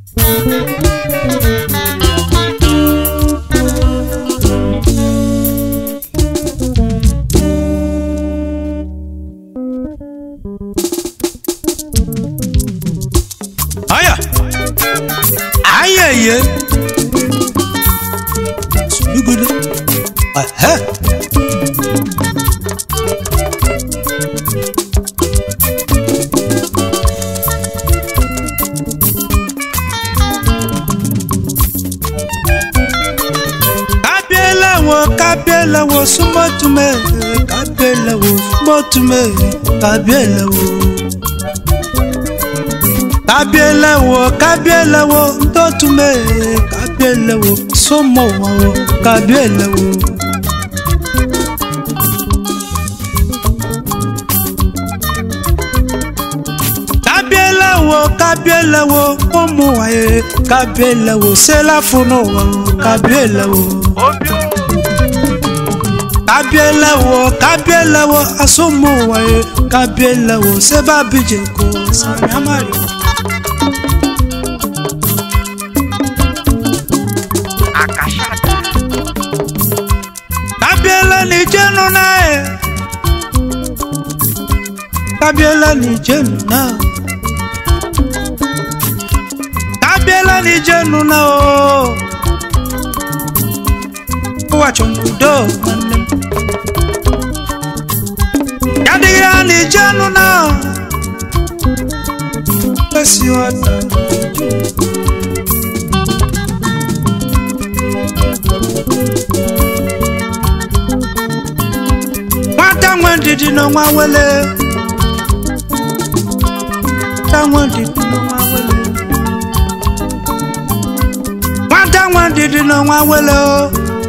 aya ayẹyẹ sùlùgùdù ẹhẹ. kábíyèlèwò kábíyèlèwò súnmọ́túmẹ̀ kábíyèlèwò súnmọ́túmẹ̀ kábíyèlèwò kábíyèlèwò kábíyèlèwò ntọ́túmẹ̀ kábíyèlèwò súnmọ́wọ́ kábíyèlèwò. kábíyèlèwò kábíyèlèwò ọmọwáyé kábíyèlèwò sẹ́láfúnọ̀wọ̀ kábíyèlèwò. kábíyèlèwò kábíyèlèwò asọ́mọwáyé kábíyèlèwò sẹ́bàbíjẹ̀kọ sàmì àmàlẹ́. kábíyèlè ní jẹ́nu náà ẹ̀ kábíyèlè ní jẹ́nu náà kábíyèlè ní jẹ́nu náà o ó wà chọ̀nùdó nwanne m yadịghị ní jẹ́nu náà kwesị ọta nwata nwe ndidi n'ọnwa wele nwata nwe ndidi n'ọnwa wele nwata nwe ndidi n'ọnwa wele o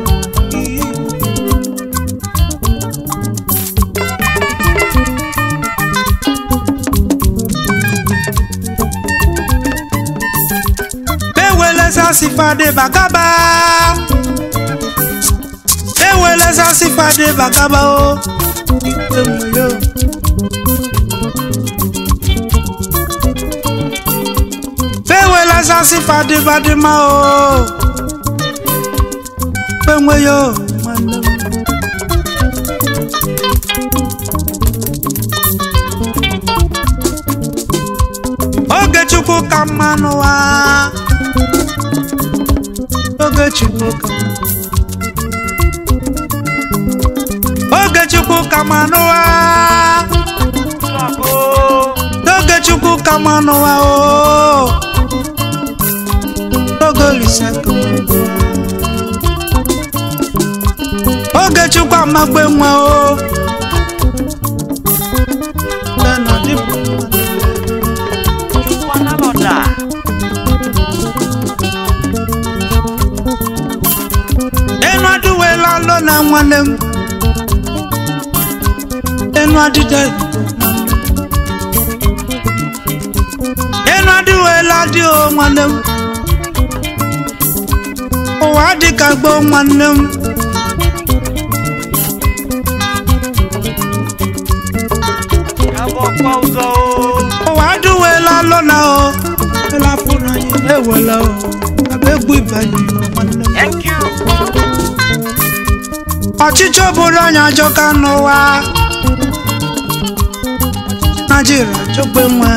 ewele sasi fade bakaba ewele sasi fade bakaba o ikpe nwe yo. ewele sasi fade fade ma o ikpe nwe yo nwanne m. oge chukwu ka mma n'ụwa oge chukwu ka mma oge chukwu ka mma n'ụwa oge chukwu ka mma n'ụwa o oge olise ka mma n'ụwa. oge chukwu amagbe nwa o Nne na di bụ enu adịwela alọ na nwanne m enu adịde enu adịwela dị o nwanne m ụwa dị ka gboo nwanne m ụwa adịwela alọ na o elafụ na anyị ewela o abegbu ibanye nwanne m Thank you. ọchịchị obodo anyị ajọka n'ụwa naijiria ajọgbe nwa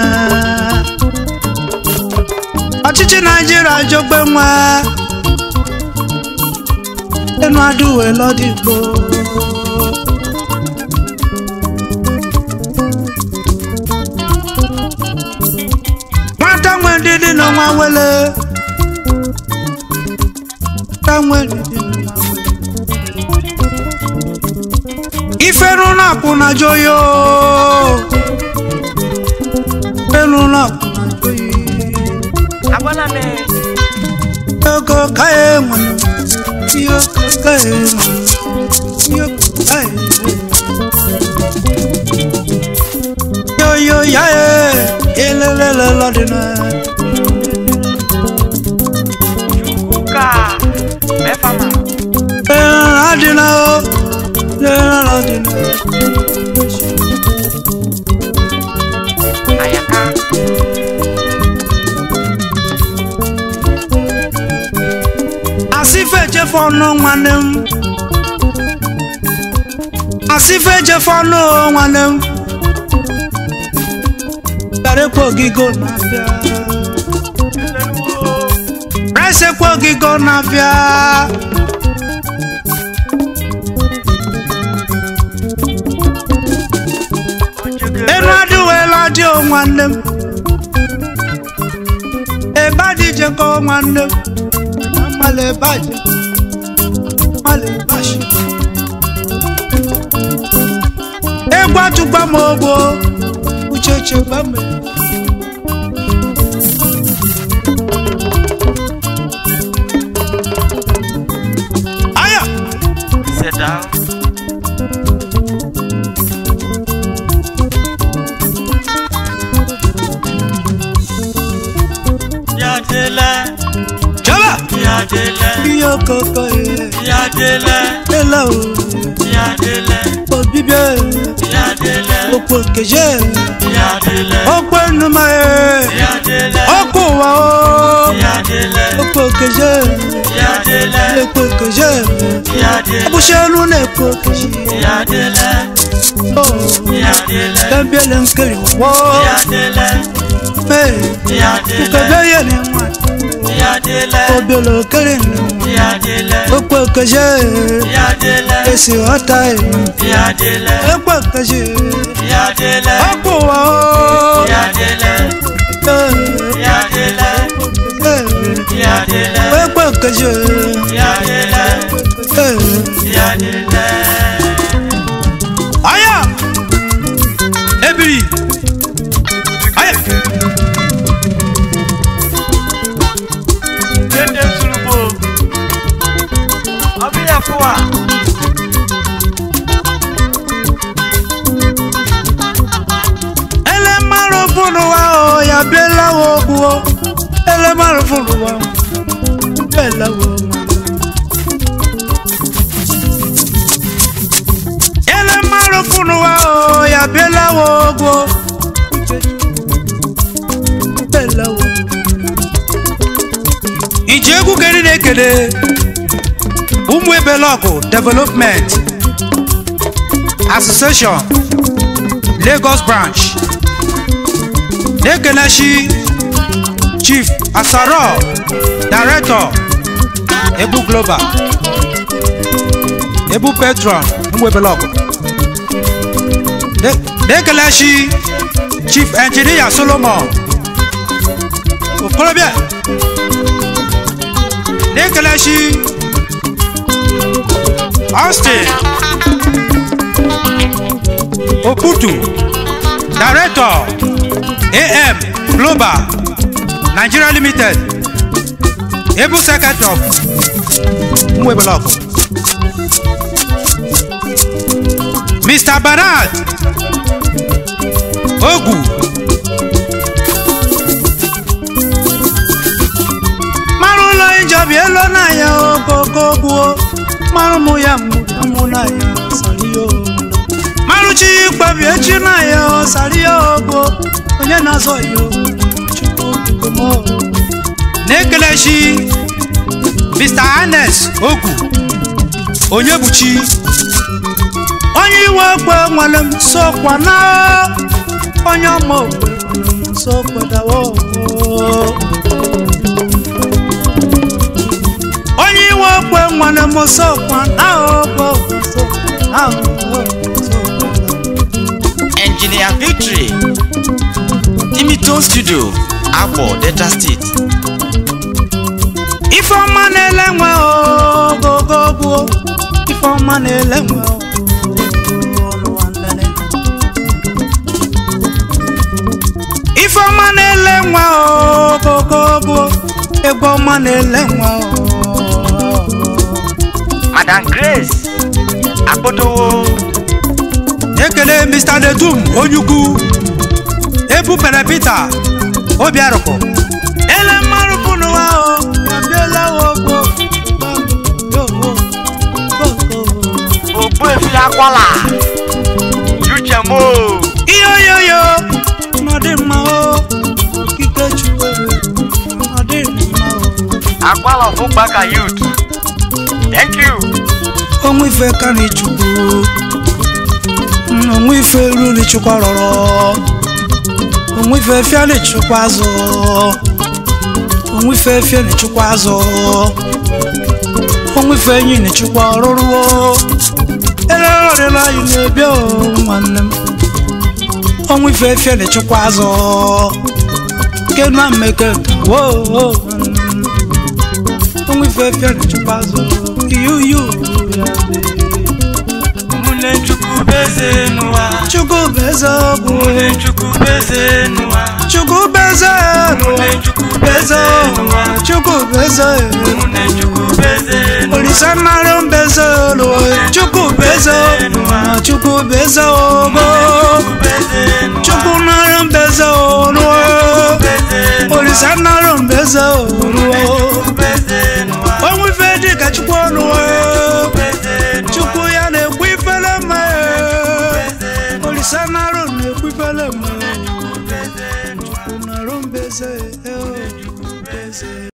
ọchịchị naijiria ajọgbe nwa enu adịwe lọdịgbo nwata nwe ndidi n'ọnwa wele nwata nwe ndidi n'ọnwa wele ifenu na kuna joyo ifenu na kuna joyi Agwala m yoko kae mwana yoko kae mwana yoko kae yoyo yae elelele lọdịna Chukwuka Mefama adịna o elelele lọdịna Ayaka ejefe ọnụ nwanne m asịfe ejefe ọnụ nwanne m garekwa ogigo na-abịa resekwa ogigo na-abịa enu adịwela dị o nwanne m ebe adị jekọ nwanne m mmalị ebe aje mmalị ebe ashi egwu atụgba m ogbo uche chegba m aya Sit down. Yadele, jọba Yadele, ihe okoko ye Yadele, ele o Yadele, obibie Yadele, okpo keje Yadele, okpo enuma ye Yadele, okpo wa o Yadele, okpo keje Yadele, ekpo keje Yadele, abụshelu na-ekpo keje Yadele, o Yadele, tembiele nkiri wo Yadele, mee Yadele, ukebe ye ni nwa Yadele, obiele okere ni Yadele, okpo keje Yadele, esi ọta ye Yadele, ekpo keje Yadele, okpo wa o Yadele, ee Yadele, ee Yadele, ekpo keje Yadele, ee Yadele. aya ebiri aya Dede Sulugbo. Ọbí yẹ fún wa. ele maro funu wa o ya biela wo bu o ele maro funu wa biela wo ma ele maro funu wa o ya biela wo bu o biela wo ije egwu keri na-ekele ụmụ ebelọgụ development association lagos branch na-ekelechi chief asaro director ebu global ebu petron mwebelọgụ na-ekelechi chief engineer solomon okorobịa na-ekelechi austin oputu director am global nigeria limited able secretary of mwebelok mr bernard ogu mara ụlọ ijobi elo na ya okoko gbuo mara mụ ya mụ na ya sario marụchi ikpebi echi na ya sario ogbo onye na-azọ ya chukwu okike m na-ekelechi mr anes ogu onye buchi onye iwe okpe nwere m sokwa na onye ọma okpe nwere m sokwa dawo onye iwe okpe nwere m sokwa na okpe sokwa na okpe sokwa Engineer Victory. Dimitone Studio. Akpo, Delta State. ifeọma na-ele nwe ogogo gbuo ifeọma na-ele nwe ọnụwa ndene. ifeọma na-ele nwe ogogo gbuo egwu ọma na-ele nwe Madam Grace. Akpotowo. ekele mr dedum onye ukwu ebupere peter obiarụkụ ele mmarụ pụnụwa o abiela ogbo Ogbuefi Akwala. Uchemo. ihe oyoyo nọdị mma o okike chukwere nọdị mma o Akwala of Ụkpaka Youth. thank you onwe ife ka na chukwu onwe ife ruru chukwu rọrọ onwe ife fịa na chukwu azụ onwe ife fịa na chukwu azụ onwe ife enyi na chukwu ọrụrụ ererọrịla anyị na-ebi o nwanne m onwe ife fịa na chukwu azụ ke na mmeke wo onwe ife fịa na chukwu azụ yuyu ụmụnne chukwu bụ eze n'ụwa chukwu bụ eze ọgwụ ụmụnne chukwu bụ eze n'ụwa chukwu bụ eze ụmụnne chukwu bụ eze eze n'ụwa chukwu bụ eze ụmụnne chukwu bụ eze n'ụwa olise nnara mba eze olu chukwu bụ eze chukwu bụ eze ogo chukwu nara mba eze olu olise nnara mba eze olu onwe ife dị ka chukwu ọnụ chukwu ya na-ekwu ifele mma olise nara na-ekwu ifele mma chukwu nara mba eze eze